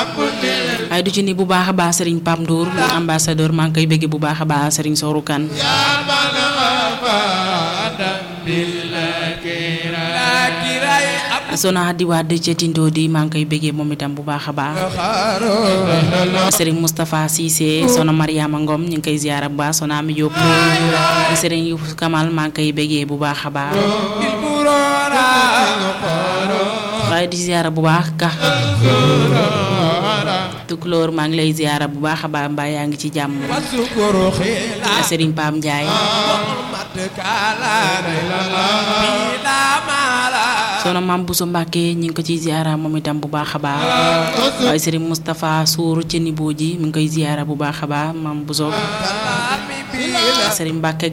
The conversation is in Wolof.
waaye du ci ni bu baax a baax Serigne Pam Ndour mu ambassadeur maa ngi koy bëgg bu baax a baax Serigne Sourou Kane sona di waat ca Tindo di maa ngi koy bëggee moom itam bu baax a baax Serigne Moustapha Cissé sona Mariama Ngom ñu ngi koy ziyaara bu baax sona Ami Diop Serigne Youssouf Kamal maa ngi koy bëggee bu baax a baax waaye di ziyaara bu baax ka tukulóor maa ngi lay ziyaara bu baax a baax mbaa yaa ngi ci jàmm Serigne Pam Ndiaye soxna maam Bousso Mbacke ñi ngi ko ciy ziyaara moom itam bu baax a baax waaye Serigne Moustapha Sour ci niveau ji mi ngi koy ziyaara bu baax a baax maam Bousso Serigne Mbacke